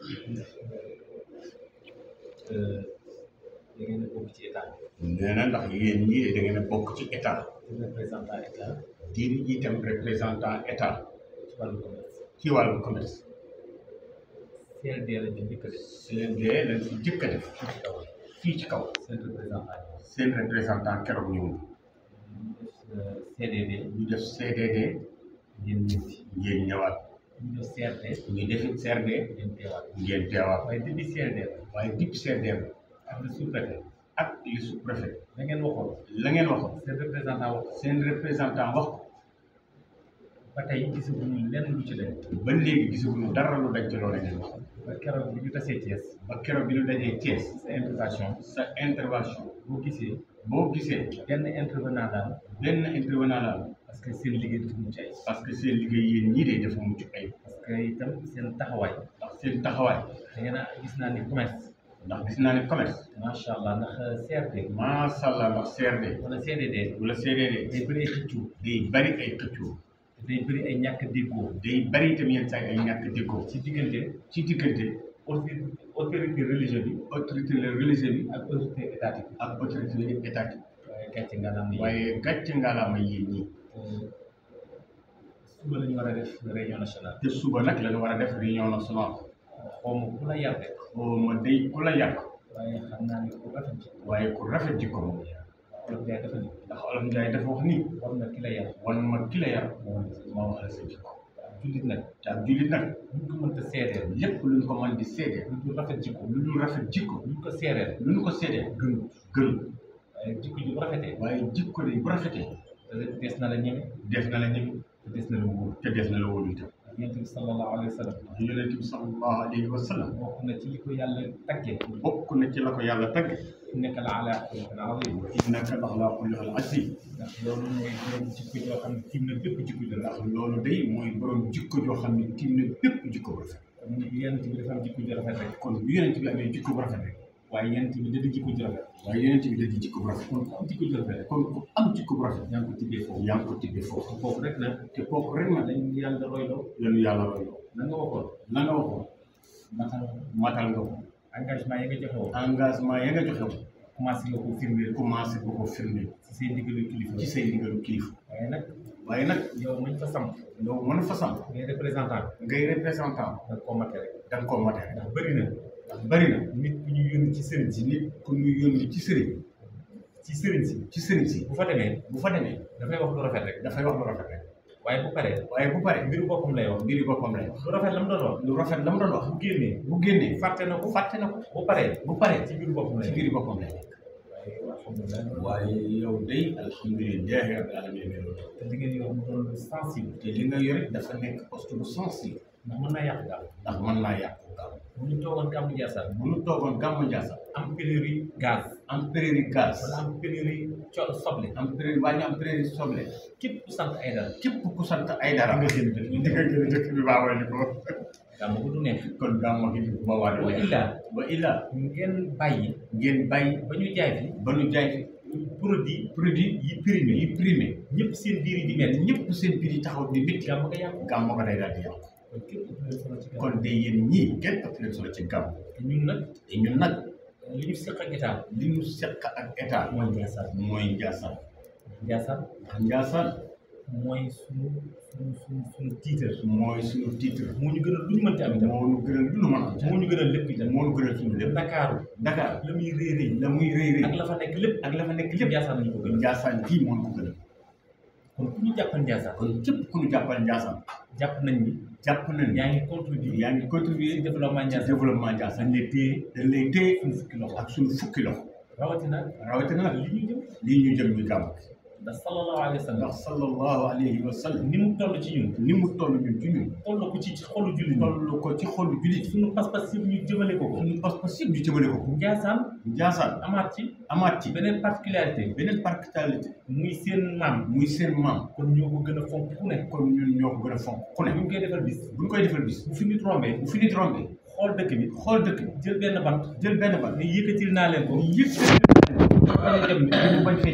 da ngeen a bokk ci état nee na ndax yéen ñii da ngeen a bokk ci état di représentant état di itam représentant état ci wàllu commerce ci wàllu commerce CLD la ñu njëkk a def CLD lañ fi jëkk a def ci kaw fii ci kaw seen représentant seen représentant keroog ñëw ñu def CDD ñu def CDD ngeen ñëw ci ngeen ñëwaat ñu def CRD ñu defit CRD ngeen teewaat ngeen teewaat waaye depuis CRD waaye dip CRD ak le sous-préfet ak li sous-préfet da ngeen waxoon la ngeen waxoon seen représentant wax seen représentant wax ko ba tey gisaguñu lenn lu ci leen ba léegi gisaguñu dara lu daj ci loolu ngeen wax ba keroog bi ñu tasee Thiès ba keroog bi ñu dajee Thiès sa intervention sa intervention boo gisee boo gisee benn intervenant daal benn intervenant la parce que seen liggéey dafa mucc ay parce que seen liggéey yéen ñii de dafa mucc ay parce que itam seen taxawaay ndax seen taxawaay da ngeen a gis naa ni commerce ndax gis naa ne commerce macha allah ndax CRD macha allah ndax CRD wala CDD wala CDD day bëri ay xëccoo day bari ay xëccoo day bëri ay ñàkk déggoo day bari itam yenn saa yi ay ñàkk déggoo ci diggante ci diggante autorité autorité religieuse bi autorité religieuse bi ak autorité étatique ak autorité étatique waaye gàcce nga naan yi waaye gàcce ngaalaama yéen ñii suba la ñu war a def réunion nationale te suba nag la ñu war a def réunion nationale xaw ma ku la yar de oo ma day ku la yàq waaye xam naa ni ku rafet ci waaye ku rafet jikko moom olof Njaay dafa ni ndax olof Njaay dafa wax ni war na ki la yar wan ma ki la yar moo wax ma wax la sa jikko jullit nag te ab jullit nag buñ ko mënta seedeel lépp luñ ko mën di seede lu dul rafet jikko lu dul rafet jikko buñ ko seedeel luñ ko seede gënu gën waaye jikko ji bu rafetee waaye jikko de bu rafetee te des na la ñeme def na la ñëw te des na la wóor te def na la wóolu itam yonent bi sallallahu alayhi wa sallam yonent bi sallallahu alayhi wa sallam bokk na ci li ko yàlla taggee bokk na ci la ko yàlla tagg innaka la ala xuluqin azim innaka la ala xuluqin azim ndax loolu mooy borom jikko joo xam ne tiim na bépp jikko ju ndax rafet loolu day mooy borom jikko joo xam ne tiim na bépp jikko bu rafet kon yonent bi dafa am jikko ju rafet rek kon bu yonent bi amee jikko bu rafet rek waaye yonent bi da di jikko ju rafet waaye yonent bi da di jikko bu rafet kon ku am jikko ju rafet rek kon ku am jikko bu rafet yaa ngi ko tibbee foofu yaa ngi ko tibbee foofu foofu rek nag te kooku rek na dañ yàlla royloo yéen yàlla roy na nga waxoon la nga waxoon matal matal nga ko engagement yi nga joxe woon engagement ya nga joxe woon commencé nga ko firndeel commencé bu ko firnde ci seen ndigalu kilifa ci say ndigalu kilifa waaye nag waaye nag yow mañ fa samp yow mën a fa samp ngay représentant ngay représentant da nga koo mate rek da nga koo mate rek ndax bëri na ndax bari na nit ku ñu yónni ci sëriñ si nit ku ñu yónni ci sëriñ ci sëriñ si ci sëriñ si bu fa demee bu fa demee dafay wax lu rafet rek dafay wax lu rafet rek waaye bu paree waaye bu pare mbiru boppam lay wax mbiri boppam lay wax lu rafet la mu doon wax lu rafet la mu doon wax bu génnee bu génnee fàtte na ko fàtte na ko bu paree bu paree ci mbiru boppam lay ci wax mbiri boppam lay wax waaye alhamdulilah waaye yow day alhamdulilahi rabbil alamin te li ngeen yor mu doon lu sensible te li nga yore dafa nekk poste bu sensible ndax mën naa yàq daal ndax mën naa yàqu gaaw bu ñu toogoon gàmmu Ndiassane bu ñu toogoon gàmmu Ndiassane am pénurie gaz am pénurie gaz wala am pénurie co soble am pénurie waa ñu am pénurie soble képp ku sant ay dara képp ku sant ay dara nga génn dëkk di nga gën a dëkk bi baa wàññi ko gàmmu ko du neex kon gàmmu gi ba waa wa illa wa illa ngeen bàyyi ngeen bàyyi ba ñu jaay fi ba ñu jaay fi produit produit yi primé yi primé ñëpp seen biir yi di metti ñëpp seen biir yi taxaw di métti gàmmu ko yàqu gàmmu ko day daal di yàqu kon képp ku leen solo ci gàmmu kon de yéen ñii kenn ëpp leen solo ci gàmmu te ñun nag te ñun nag li ñu seq ak état li ñu seq ak état mooy Ndiassane mooy Ndiassane Ndiassane ndax Ndiassane mooy suñu suñu suñu suñu tiitar mooy suñu titre moo ñu gënal lu ñu mënti am itam moo ñu gënal lu nu mën a am moo ñu gënal lépp itam moo ñu gënal suñu lépp Ndakaaru Dakar la muy rëy rëy la muy rëy rëy ak la fa nekk lépp ak la fa nekk lépp Ndiassane lañu ko gënal Ndiassane kii moo ñu ko gënal kon ku ñu jàppal Ndiassane kon képp ku ñu jàppal Ndiassane jàpp nañ ni jàpp nañ yaa ngi contribuer yaa ngi contribuer ci développement ci Ndiassane développement Ndiassane dañ lay téye dañ lay téye suñu fukki loxo ak suñu fukki loxo rawatina rawatina nag li ñu jëm lii ñu jëm ñu gàmm ndax sallallahu alayhi wa sallam ndax sallallahu alayhi wa sallam ni mu toll ci ñun ni mu toll ñun ci ñun toll ko ci xolu jullit ñi toll ko ci xolu jullit suñu pas-pas yëpp ñu jëmale ko ko suñu pas-pas yëpp ñu jëmale ko Ndiassane Ndiassane amaat ci amaat ci beneen particularité beneen particularité muy seen maam muy seen maam kon ñoo ko gën a fonk ku ne kon ñun ñoo ko gën a fonk ku ne bu ñu koy defal bis bu ñu koy defal bis bu fi nit rombee bu fi nit rombé xool dëkk bi xool dëkk bi jël benn bant jël benn bal ne yëkkatil naa leen ko yëpp bañ a dem mu bañ fee